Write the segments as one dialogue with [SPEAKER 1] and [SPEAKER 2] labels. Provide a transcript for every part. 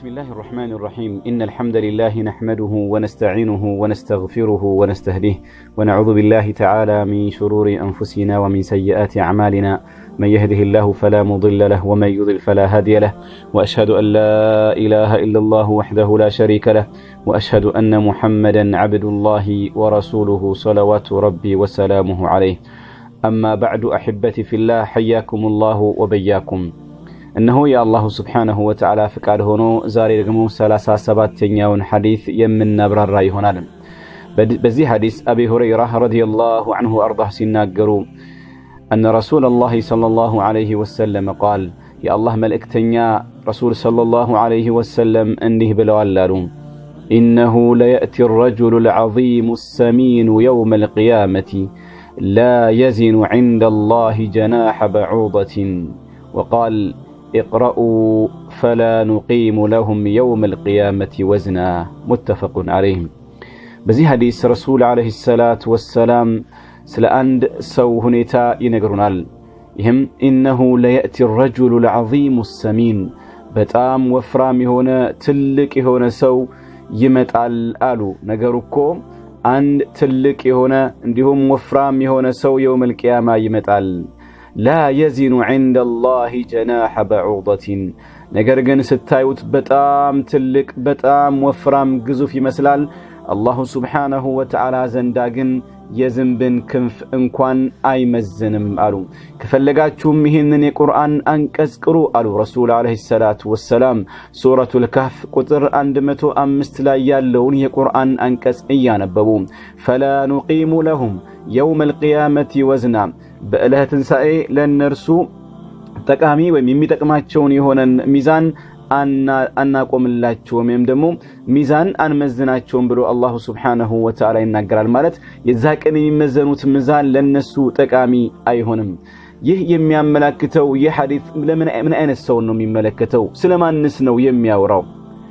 [SPEAKER 1] بسم الله الرحمن الرحيم إن الحمد لله نحمده ونستعينه ونستغفره ونستهديه ونعوذ بالله تعالى من شرور أنفسنا ومن سيئات أعمالنا من يهده الله فلا مضل له ومن يضل فلا هادي له وأشهد أن لا إله إلا الله وحده لا شريك له وأشهد أن محمدا عبد الله ورسوله صلوات ربي وسلامه عليه أما بعد أحبتي في الله حياكم الله وبياكم እነሆ የአላሁ ስብሓነሁ ወተዓላ ፍቃድ ሆኖ ዛሬ ደግሞ ሰላሳ ሰባተኛውን ሐዲስ የምናብራራ ይሆናል። በዚህ ሐዲስ አቢ ሁረይራ ረዲየላሁ ዐንሁ አርዳህ ሲናገሩ أن رسول الله صلى الله عليه وسلم قال يا الله ملئكتنيا رسول صلى الله عليه وسلم أنه بلوالالو إنه ليأتي الرجل العظيم السمين يوم القيامة لا يزن عند الله جناح بعوضة وقال اقرأوا فلا نقيم لهم يوم القيامة وزنا متفق عليه በዚህ ሐዲስ ረሱል ዓለይሂ ሰላት ወሰላም ስለ አንድ ሰው ሁኔታ ይነግሩናል። ይህም ኢነሁ ለየእቲ ረጁሉ ልዓዚሙ ሰሚን በጣም ወፍራም የሆነ ትልቅ የሆነ ሰው ይመጣል አሉ። ነገሩ እኮ አንድ ትልቅ የሆነ እንዲሁም ወፍራም የሆነ ሰው የውመል ቅያማ ይመጣል። ላ የዚኑ ዐንደ ላህ ጀናሐ በዑደትን ነገር ግን ስታዩት በጣም ትልቅ በጣም ወፍራም ግዙፍ ይመስላል። አላሁ ስብሓነሁ ወተዓላ ዘንዳ ግን የዝንብን ክንፍ እንኳን አይመዝንም አሉ። ከፈለጋችሁም ይህንን የቁርአን አንቀጽ ቅሩ አሉ ረሱል ዓለይሂ ሰላቱ ወሰላም። ሱረቱል ካህፍ ቁጥር 105 ላይ ያለውን የቁርአን አንቀጽ እያነበቡ ፈላ ኑቂሙ ለሁም የውመል ቂያመቲ ወዝና በዕለተ ትንሣኤ ለእነርሱ ጠቃሚ ወይም የሚጠቅማቸውን የሆነን ሚዛን አናቆምላቸውም ወይም ደግሞ ሚዛን አንመዝናቸውም ብሎ አላሁ ስብሓነሁ ወተዓላ ይናገራል። ማለት የዛ ቀን የሚመዘኑት ሚዛን ለነሱ ጠቃሚ አይሆንም። ይህ የሚያመላክተው ይህ ሐዲስ ምን አይነት ሰውን ነው የሚመለከተው? ስለ ማንስ ነው የሚያወራው?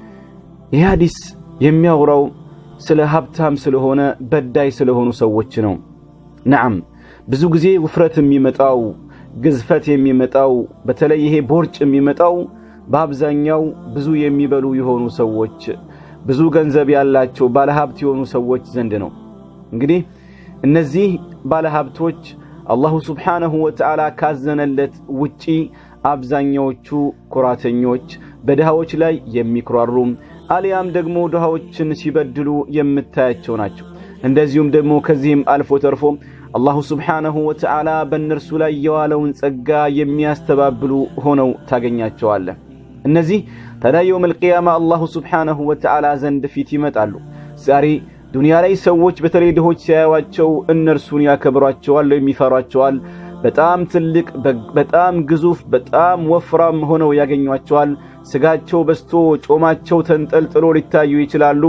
[SPEAKER 1] ይህ ሐዲስ የሚያወራው ስለ ሀብታም ስለሆነ በዳይ ስለሆኑ ሰዎች ነው። ነዓም ብዙ ጊዜ ውፍረት የሚመጣው ግዝፈት የሚመጣው በተለይ ይሄ ቦርጭ የሚመጣው በአብዛኛው ብዙ የሚበሉ የሆኑ ሰዎች ብዙ ገንዘብ ያላቸው ባለሀብት የሆኑ ሰዎች ዘንድ ነው። እንግዲህ እነዚህ ባለሀብቶች አላሁ ስብሓነሁ ወተዓላ ካዘነለት ውጪ አብዛኛዎቹ ኩራተኞች፣ በድሃዎች ላይ የሚኩራሩ አሊያም ደግሞ ድሃዎችን ሲበድሉ የምታያቸው ናቸው። እንደዚሁም ደግሞ ከዚህም አልፎ ተርፎ አላሁ ስብሓነሁ ወተዓላ በእነርሱ ላይ የዋለውን ጸጋ የሚያስተባብሉ ሆነው ታገኛቸዋለህ። እነዚህ ታዲያ የውመል ቂያማ አላሁ ስብሓነሁ ወተዓላ ዘንድ ፊት ይመጣሉ። ዛሬ ዱንያ ላይ ሰዎች በተለይ ድሆች ሲያዩዋቸው እነርሱን ያከብሯቸዋል ወይም ይፈሯቸዋል። በጣም ትልቅ፣ በጣም ግዙፍ፣ በጣም ወፍራም ሆነው ያገኟቸዋል። ስጋቸው በስቶ ጮማቸው ተንጠልጥሎ ሊታዩ ይችላሉ።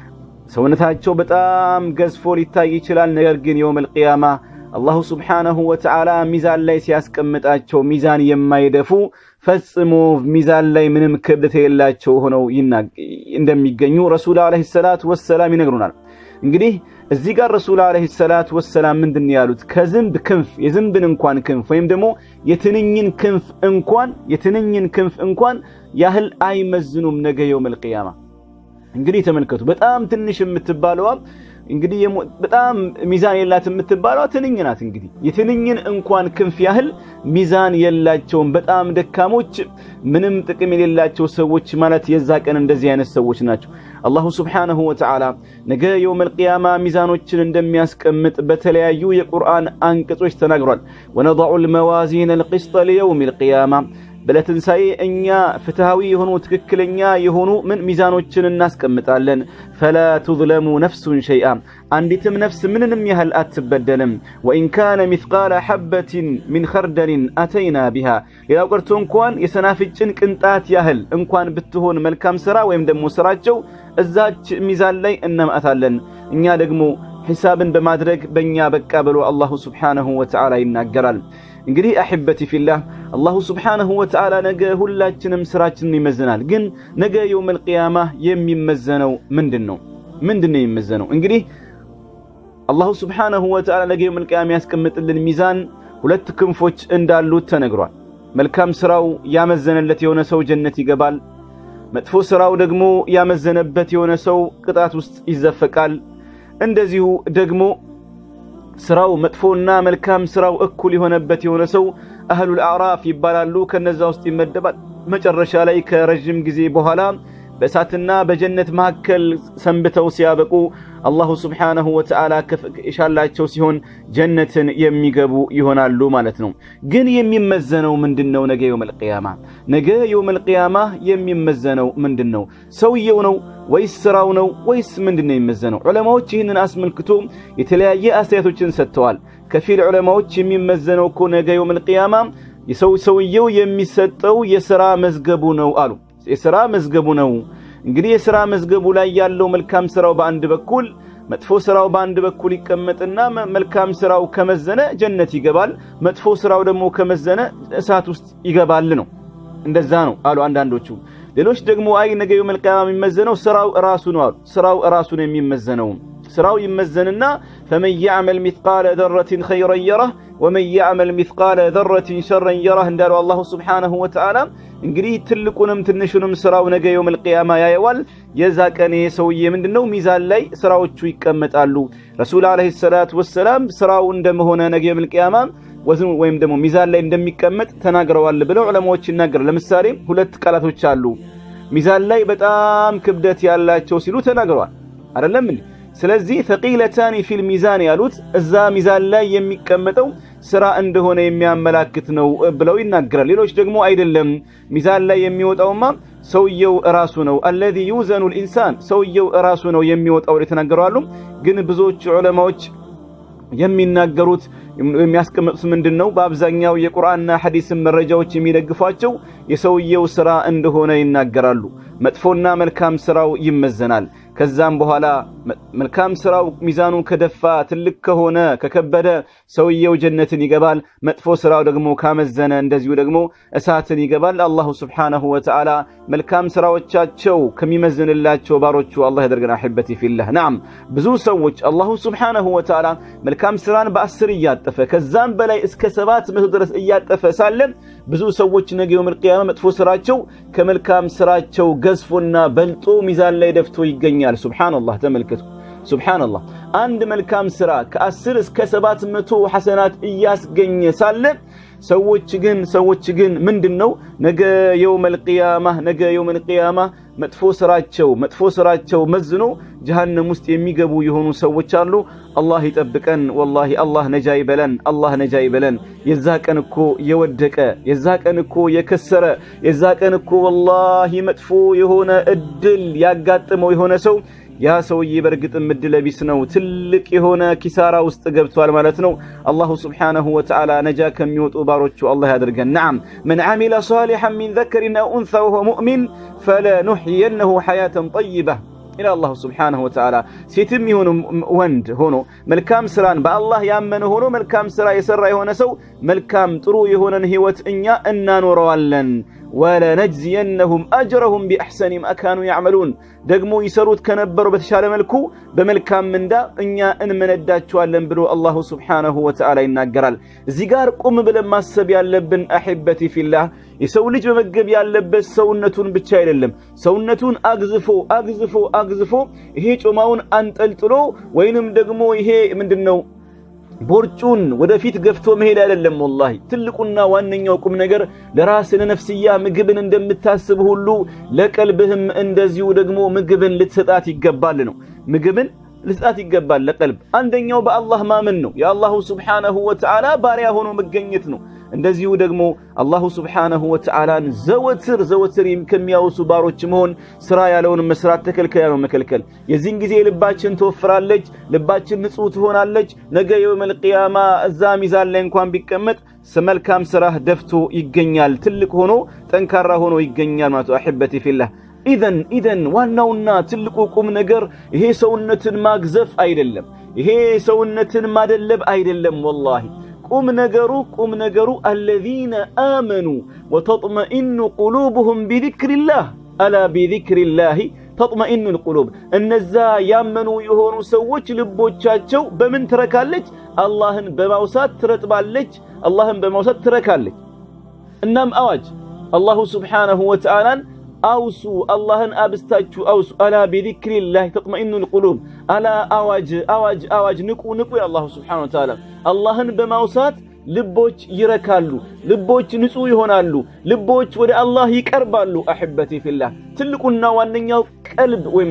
[SPEAKER 1] ሰውነታቸው በጣም ገዝፎ ሊታይ ይችላል። ነገር ግን የውመል ቂያማ አላሁ ስብሓነሁ ወተዓላ ሚዛን ላይ ሲያስቀምጣቸው ሚዛን የማይደፉ ፈጽሞ ሚዛን ላይ ምንም ክብደት የሌላቸው ሆነው እንደሚገኙ ረሱል ዓለይሂ ሰላት ወሰላም ይነግሩናል። እንግዲህ እዚህ ጋር ረሱል ዓለይሂ ሰላት ወሰላም ምንድን ያሉት ከዝንብ ክንፍ የዝንብን እንኳን ክንፍ ወይም ደግሞ የትንኝን ክንፍ እንኳን የትንኝን ክንፍ እንኳን ያህል አይመዝኑም ነገ የውመል ቂያማ። እንግዲህ ተመልከቱ። በጣም ትንሽ የምትባለዋ እንግዲህ በጣም ሚዛን የላት የምትባለዋ ትንኝ ናት። እንግዲህ የትንኝን እንኳን ክንፍ ያህል ሚዛን የላቸውም። በጣም ደካሞች፣ ምንም ጥቅም የሌላቸው ሰዎች ማለት የዛ ቀን እንደዚህ አይነት ሰዎች ናቸው። አላሁ ስብሓነሁ ወተዓላ ነገ የውመል ቂያማ ሚዛኖችን እንደሚያስቀምጥ በተለያዩ የቁርአን አንቀጾች ተናግሯል። ወነضዑ ልመዋዚን ልቅስጠ ሊየውም ልቅያማ በለትንሣኤ እኛ ፍትሃዊ የሆኑ ትክክለኛ የሆኑ ምን ሚዛኖችን እናስቀምጣለን። ፈላ ቱዝለሙ ነፍሱን ሸይአ አንዲትም ነፍስ ምንንም ያህል አትበደልም። ወኢን ካነ ሚስቃለ ሐበትን ሚን ኸርደልን አተይና ቢሃ ሌላው ቀርቶ እንኳን የሰናፍጭን ቅንጣት ያህል እንኳን ብትሆን መልካም ሥራ ወይም ደግሞ ሥራቸው እዛች ሚዛን ላይ እናምአታለን። እኛ ደግሞ ሒሳብን በማድረግ በእኛ በቃ ብሎ አላሁ ስብሓነሁ ወተዓላ ይናገራል። እንግዲህ አሕበቲ ፊላህ አላሁ ስብሓነሁ ወተዓላ ነገ ሁላችንም ስራችንን ይመዝናል። ግን ነገ የውመል ቂያማ የሚመዘነው ምንድን ነው? ምንድን ነው የሚመዘነው? እንግዲህ አላሁ ስብሓነሁ ወተዓላ ነገ የውመል ቂያማ ያስቀምጥልን ሚዛን ሁለት ክንፎች እንዳሉት ተነግሯል። መልካም ስራው ያመዘነለት የሆነ ሰው ጀነት ይገባል። መጥፎ ስራው ደግሞ ያመዘነበት የሆነ ሰው ቅጣት ውስጥ ይዘፈቃል። እንደዚሁ ደግሞ ስራው መጥፎና መልካም ስራው እኩል የሆነበት የሆነ ሰው አህሉል አዕራፍ ይባላሉ። ከነዛ ውስጥ ይመደባል። መጨረሻ ላይ ከረዥም ጊዜ በኋላ በእሳትና በጀነት መካከል ሰንብተው ሲያበቁ አላሁ ስብሓነሁ ወተዓላ የሻላቸው ሲሆን ጀነትን የሚገቡ ይሆናሉ ማለት ነው። ግን የሚመዘነው ምንድን ነው? ነገ የውመል ቂያማ ነገ የውመል ቂያማ የሚመዘነው ምንድን ነው? ሰውየው ነው ወይስ ስራው ነው ወይስ ምንድን ነው የሚመዘነው? ዑለማዎች ይህንን አስመልክቶ የተለያየ አስተያየቶችን ሰጥተዋል። ከፊል ዑለማዎች የሚመዘነው እኮ ነገ የውመል ቂያማ የሰው ሰውየው የሚሰጠው የሥራ መዝገቡ ነው አሉ። የሥራ መዝገቡ ነው። እንግዲህ የሥራ መዝገቡ ላይ ያለው መልካም ስራው በአንድ በኩል መጥፎ ስራው በአንድ በኩል ይቀመጥና መልካም ስራው ከመዘነ ጀነት ይገባል፣ መጥፎ ስራው ደግሞ ከመዘነ እሳት ውስጥ ይገባል ነው። እንደዛ ነው አሉ አንዳንዶቹ። ሌሎች ደግሞ አይ ነገ የውመል ቂያማ የሚመዘነው ስራው እራሱ ነው አሉ። ስራው እራሱ ነው የሚመዘነው። ስራው ይመዘንና ፈመን ያዕመል ሚስቃለ ዘረትን ኸይረን የረህ ወመን ያዕመል ሚስቃለ ዘረትን ሸረን የረህ እንዳለው አላሁ ስብሓነሁ ወተዓላ እንግዲህ ትልቁንም ትንሹንም ስራው ነገ የውመል ቂያማ ያየዋል። የዛ ቀን ሰውዬ ምንድን ነው ሚዛን ላይ ስራዎቹ ይቀመጣሉ። ረሱል ዓለይሂ ሰላቱ ወሰላም ስራው እንደመሆነ ነገ የውመል ቂያማ ወይም ደግሞ ሚዛን ላይ እንደሚቀመጥ ተናግረዋል ብለው ዑለማዎች ይናገራል። ለምሳሌ ሁለት ቃላቶች አሉ ሚዛን ላይ በጣም ክብደት ያላቸው ሲሉ ተናግረዋል። አይደለም እንዴ? ስለዚህ ተቂለታኒ ፊል ሚዛን ያሉት እዛ ሚዛን ላይ የሚቀመጠው ስራ እንደሆነ የሚያመላክት ነው ብለው ይናገራል። ሌሎች ደግሞ አይደለም ሚዛን ላይ የሚወጣውማ ሰውየው እራሱ ነው። አለዚ ዩዘኑ ልኢንሳን ሰውየው እራሱ ነው የሚወጣው የተናገረዋሉ። ግን ብዙዎች ዑለማዎች የሚናገሩት የሚያስቀምጡት ምንድን ነው? በአብዛኛው የቁርአንና ሐዲስን መረጃዎች የሚደግፏቸው የሰውየው ስራ እንደሆነ ይናገራሉ። መጥፎና መልካም ስራው ይመዘናል። ከዛም በኋላ መልካም ስራው ሚዛኑ ከደፋ ትልቅ ከሆነ ከከበደ ሰውየው ጀነትን ይገባል። መጥፎ ስራው ደግሞ ካመዘነ እንደዚሁ ደግሞ እሳትን ይገባል። አላሁ ስብሓነሁ ወተዓላ መልካም ስራዎቻቸው ከሚመዝንላቸው ባሮቹ አላህ ያደርገን። አሕበቲ ፊላህ ናም ብዙ ሰዎች አላሁ ስብሓነሁ ወተዓላ መልካም ስራን በአስር እያጠፈ ከዛም በላይ እስከ ሰባት መቶ ድረስ እያጠፈ ሳለ ብዙ ሰዎች ነገ የውመል ቂያማ መጥፎ ስራቸው ከመልካም ስራቸው ገዝፎና በልጦ ሚዛን ላይ ደፍቶ ይገኛል። ሱብሓነላህ ተመልከቱ። ሱብሓነላህ አንድ መልካም ስራ ከአስር እስከ ሰባት መቶ ሐሰናት እያስገኘ ሳለ ሰዎች ግን ሰዎች ግን ምንድን ነው ነገ የውመል ቂያማ ነገ የውመል ቂያማ መጥፎ ስራቸው መጥፎ ስራቸው መዝኖ ጀሃነም ውስጥ የሚገቡ የሆኑ ሰዎች አሉ። አላህ ይጠብቀን። ወላሂ አላህ ነጃ ይበለን። አላህ ነጃ ይበለን። የዛ ቀን እኮ የወደቀ የዛ ቀን እኮ የከሰረ የዛ ቀን እኮ ወላሂ መጥፎ የሆነ እድል ያጋጥመው የሆነ ሰው ያ ሰውዬ በእርግጥም እድለ ቢስ ነው። ትልቅ የሆነ ኪሳራ ውስጥ ገብቷል ማለት ነው። አላሁ ስብሓነሁ ወተዓላ ነጃ ከሚወጡ ባሮቹ አላህ ያድርገን። ነዓም መን ዓሚለ ሳሊሐን ሚን ዘከሪን አው ኡንሳ ወሁወ ሙእሚን ፈለኑሕየነሁ ሐያተን ጠይባ ኢላ አላሁ ስብሓነሁ ወተዓላ ሴትም ይሁን ወንድ ሆኖ መልካም ስራን በአላህ ያመነ ሆኖ መልካም ስራ የሰራ የሆነ ሰው መልካም ጥሩ የሆነን ህይወት እኛ እናኖረዋለን። ወለነጅዚየነሁም አጅረሁም ቢአሕሰኒ ማ ካኑ ያዕመሉን ደግሞ ይሰሩት ከነበረው በተሻለ መልኩ በመልካም ምንዳ እኛ እንመነዳቸዋለን ብሎ አላሁ ስብሓነሁ ወተዓላ ይናገራል። እዚህ ጋር ቁም ብለን ማሰብ ያለብን አሕበቲ ፊላህ የሰው ልጅ መመገብ ያለበት ሰውነቱን ብቻ አይደለም። ሰውነቱን አግዝፎ አግዝፎ አግዝፎ ይሄ ጮማውን አንጠልጥሎ ወይንም ደግሞ ይሄ ምንድን ነው ቦርጩን ወደፊት ገፍቶ መሄድ አይደለም። ወላሂ ትልቁና ዋነኛው ቁም ነገር ለራስ ለነፍስያ ምግብን እንደምታስብ ሁሉ ለቀልብህም እንደዚሁ ደግሞ ምግብን ልትሰጣት ይገባል ነው። ምግብን ልትሰጣት ይገባል ለቀልብ። አንደኛው በአላህ ማመን ነው። የአላሁ ስብሓነሁ ወተዓላ ባሪያ ሆኖ መገኘት ነው። እንደዚሁ ደግሞ አላሁ ስብሓነሁ ወተዓላን ዘወትር ዘወትር ከሚያወሱ ባሮች መሆን፣ ስራ ያለውን መስራት፣ ተከልከል ያለውን መከልከል። የዚህን ጊዜ ልባችን ትወፍራለች፣ ልባችን ንጹህ ትሆናለች። ነገ የውመል ቂያማ እዛ ሚዛን ላይ እንኳን ቢቀመጥ መልካም ስራህ ደፍቶ ይገኛል። ትልቅ ሆኖ ጠንካራ ሆኖ ይገኛል ማለት አሕበቲ ፊላህ። ኢዘን ኢዘን ዋናውና ትልቁ ቁም ነገር ይሄ ሰውነትን ማግዘፍ አይደለም፣ ይሄ ሰውነትን ማደለብ አይደለም። ወላሂ ቁም ነገሩ ቁም ነገሩ አለዚነ አመኑ ወተጥመኢኑ ቁሉብሁም ቢዚክሪላህ አላ ቢዚክሪላሂ ተጥመኢኑ ልቁሉብ እነዛ ያመኑ የሆኑ ሰዎች ልቦቻቸው በምን ትረካለች? አላህን በማውሳት ትረጥባለች። አላህን በማውሳት ትረካለች። እናም አዋጅ አላሁ ስብሓነሁ ወተዓላን አውሱ አላህን አብስታችሁ አውሱ። አላ ቢዚክሪላህ ተጥመኢኑል ቁሉብ። አላ አዋጅ አዋጅ አዋጅ ንቁ ንቁ የአላሁ ስብሓነሁ ወተዓላ አላህን በማውሳት ልቦች ይረካሉ፣ ልቦች ንጹህ ይሆናሉ፣ ልቦች ወደ አላህ ይቀርባሉ። አሕበቲ ፊላህ ትልቁና ዋነኛው ቀልብ ወይም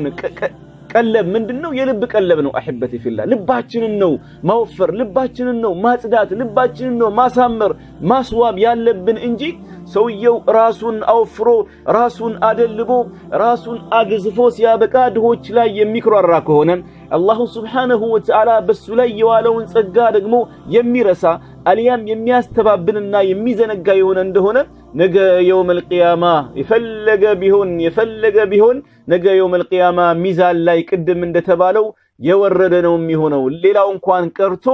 [SPEAKER 1] ቀለብ ምንድን ነው? የልብ ቀለብ ነው። አሕበቲ ፊላህ ልባችንን ነው ማወፈር፣ ልባችንን ነው ማጽዳት፣ ልባችንን ነው ማሳመር፣ ማስዋብ ያለብን እንጂ ሰውየው ራሱን አወፍሮ ራሱን አደልቦ ራሱን አግዝፎ ሲያበቃ ድሆች ላይ የሚኩራራ ከሆነ አላሁ ስብሓነሁ ወተዓላ በሱ ላይ የዋለውን ጸጋ ደግሞ የሚረሳ አልያም የሚያስተባብልና የሚዘነጋ የሆነ እንደሆነ ነገ የውመል ቂያማ የፈለገ ቢሆን የፈለገ ቢሆን ነገ የውመል ቂያማ ሚዛን ላይ ቅድም እንደተባለው የወረደ ነው የሚሆነው። ሌላው እንኳን ቀርቶ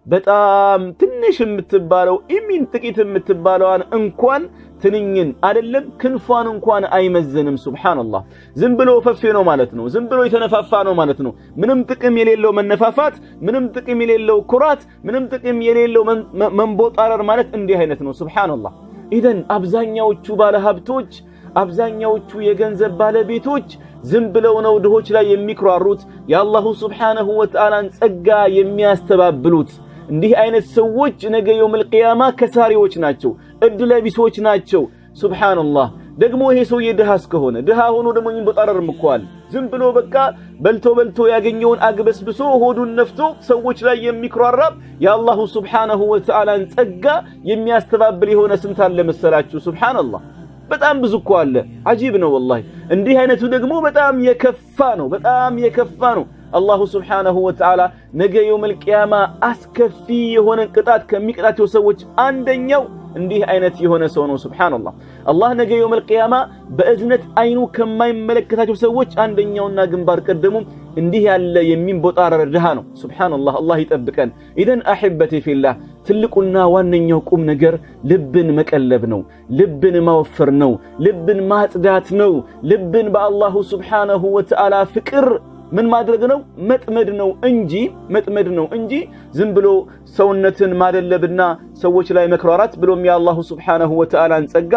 [SPEAKER 1] በጣም ትንሽ የምትባለው ኢሚን ጥቂት የምትባለዋን እንኳን ትንኝን አይደለም ክንፏን እንኳን አይመዝንም። ሱብሓነላህ ዝም ብሎ ፈፌ ነው ማለት ነው። ዝም ብሎ የተነፋፋ ነው ማለት ነው። ምንም ጥቅም የሌለው መነፋፋት፣ ምንም ጥቅም የሌለው ኩራት፣ ምንም ጥቅም የሌለው መንቦጣረር ማለት እንዲህ አይነት ነው። ሱብሓነላህ ኢዘን አብዛኛዎቹ ባለሀብቶች አብዛኛዎቹ የገንዘብ ባለቤቶች ዝም ብለው ነው ድሆች ላይ የሚኩራሩት የአላሁ ስብሓነሁ ወተዓላን ጸጋ የሚያስተባብሉት። እንዲህ አይነት ሰዎች ነገ የውመል ቂያማ ከሳሪዎች ናቸው፣ እድለቢሶች ናቸው። ሱብሓነላህ ደግሞ ይሄ ሰውዬ ድሃ እስከሆነ ድሃ ሆኖ ደግሞ የሚንቦጣረርም እኮ አለ። ዝም ብሎ በቃ በልቶ በልቶ ያገኘውን አግበስብሶ ሆዱን ነፍቶ ሰዎች ላይ የሚኩራራ የአላሁ ስብሓነሁ ወተዓላን ጸጋ የሚያስተባብል የሆነ ስንት አለ መሰላችሁ? ሱብሓነላህ በጣም ብዙ እኮ አለ። አጂብ ነው ወላሂ። እንዲህ አይነቱ ደግሞ በጣም የከፋ ነው፣ በጣም የከፋ ነው። አላሁ ስብሓነሁ ወተዓላ ነገ የውመል ቂያማ አስከፊ የሆነ ቅጣት ከሚቀጣቸው ሰዎች አንደኛው እንዲህ አይነት የሆነ ሰው ነው። ሱብሓነላህ አላህ ነገ የውመል ቂያማ በእዝነት አይኑ ከማይመለከታቸው ሰዎች አንደኛውና ግንባር ቀደሙ እንዲህ ያለ የሚንቦጣረር ድሃ ነው። ሱብሓነላህ አላህ ይጠብቀን። ኢዘን አሕበቴ ፊላህ ትልቁና ዋነኛው ቁም ነገር ልብን መቀለብ ነው። ልብን ማወፈር ነው። ልብን ማጽዳት ነው። ልብን በአላሁ ስብሓነሁ ወተዓላ ፍቅር ምን ማድረግ ነው? መጥመድ ነው እንጂ መጥመድ ነው እንጂ ዝም ብሎ ሰውነትን ማደለብና ሰዎች ላይ መክራራት ብሎም የአላሁ ስብሓነሁ ወተዓላን ጸጋ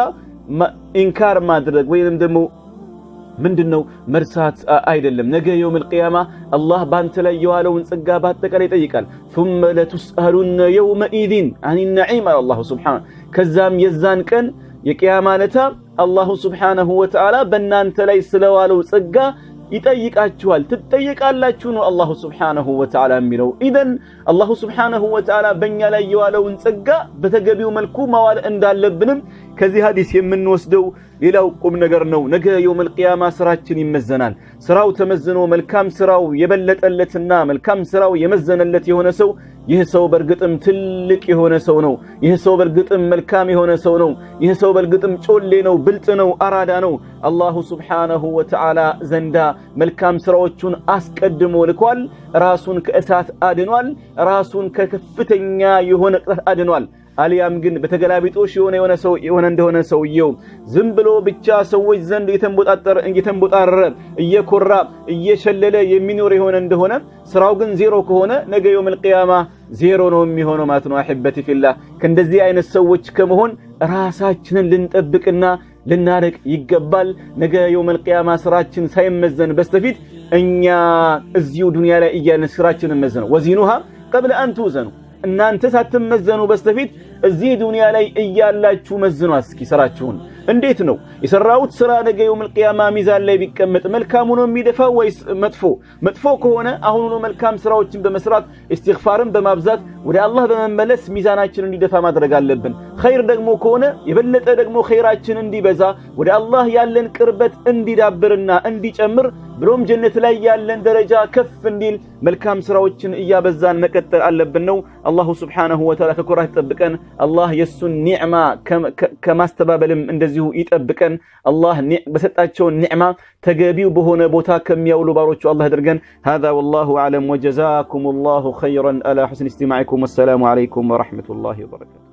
[SPEAKER 1] ኢንካር ማድረግ ወይንም ደግሞ ምንድን ነው መርሳት አይደለም። ነገ የውመል ቂያማ አላህ በአንተ ላይ የዋለውን ጸጋ በአጠቃላይ ይጠይቃል። ثم لتسألن يومئذ عن النعيم አለ አላሁ ስብሓነሁ ከዛም የዛን ቀን የቂያማ ለታ አላሁ ስብሓነሁ ወተዓላ በእናንተ ላይ ስለዋለው ጸጋ ይጠይቃችኋል፣ ትጠየቃላችሁ ነው አላሁ ስብሓነሁ ወተዓላ የሚለው። ኢዘን አላሁ ስብሓነሁ ወተዓላ በእኛ ላይ የዋለውን ጸጋ በተገቢው መልኩ ማዋል እንዳለብንም ከዚህ ሀዲስ የምንወስደው ሌላው ቁም ነገር ነው። ነገ የውመል ቂያማ ስራችን ይመዘናል። ስራው ተመዝኖ መልካም ስራው የበለጠለትና መልካም ስራው የመዘነለት የሆነ ሰው ይህ ሰው በእርግጥም ትልቅ የሆነ ሰው ነው። ይህ ሰው በእርግጥም መልካም የሆነ ሰው ነው። ይህ ሰው በእርግጥም ጮሌ ነው፣ ብልጥ ነው፣ አራዳ ነው። አላሁ ስብሓነሁ ወተዓላ ዘንዳ መልካም ስራዎቹን አስቀድሞ ልኳል። ራሱን ከእሳት አድኗል። ራሱን ከከፍተኛ የሆነ ቅጣት አድኗል። አሊያም ግን በተገላቢጦሽ የሆነ የሆነ ሰው የሆነ እንደሆነ ሰውየው ዝም ብሎ ብቻ ሰዎች ዘንድ እየተንቦጣጠረ እየተንቦጣረረ እየኮራ እየሸለለ የሚኖር የሆነ እንደሆነ ስራው ግን ዜሮ ከሆነ ነገ የውመል ቂያማ ዜሮ ነው የሚሆነው ማለት ነው። አሕበቲ ፊላህ ከእንደዚህ አይነት ሰዎች ከመሆን ራሳችንን ልንጠብቅና ልናረቅ ይገባል። ነገ የውመል ቂያማ ስራችን ሳይመዘን በስተፊት እኛ እዚሁ ዱንያ ላይ እያለን ስራችንን መዘነው ወዚኑሃ ቀብለ አን ትውዘኑ እናንተ ሳትመዘኑ በስተፊት እዚህ ዱንያ ላይ እያላችሁ መዝኗ እስኪ ስራችሁን። እንዴት ነው የሰራሁት ስራ ነገ የውመል ቂያማ ሚዛን ላይ ቢቀመጥ መልካም ሆኖ የሚደፋው ወይስ መጥፎ? መጥፎ ከሆነ አሁኑኑ መልካም ስራዎችን በመስራት ኢስቲግፋርን በማብዛት ወደ አላህ በመመለስ ሚዛናችን እንዲደፋ ማድረግ አለብን። ኸይር ደግሞ ከሆነ የበለጠ ደግሞ ኸይራችን እንዲበዛ ወደ አላህ ያለን ቅርበት እንዲዳብርና እንዲጨምር ብሎም ጀነት ላይ ያለን ደረጃ ከፍ እንዲል መልካም ስራዎችን እያበዛን መቀጠል አለብን ነው። አላሁ ስብሓነሁ ወተዓላ ከኩራት ይጠብቀን። አላህ የእሱን ኒዕማ ከማስተባበልም እንደዚሁ ይጠብቀን። አላህ በሰጣቸውን ኒዕማ ተገቢው በሆነ ቦታ ከሚያውሉ ባሮቹ አላህ ያድርገን። ሃዛ ወላሁ አዕለም ወጀዛኩም ላሁ ኸይረን አላ ሑስኒ እስቲማዕኩም። ወሰላሙ ዓለይኩም ወረሕመቱላሂ ወበረካቱ።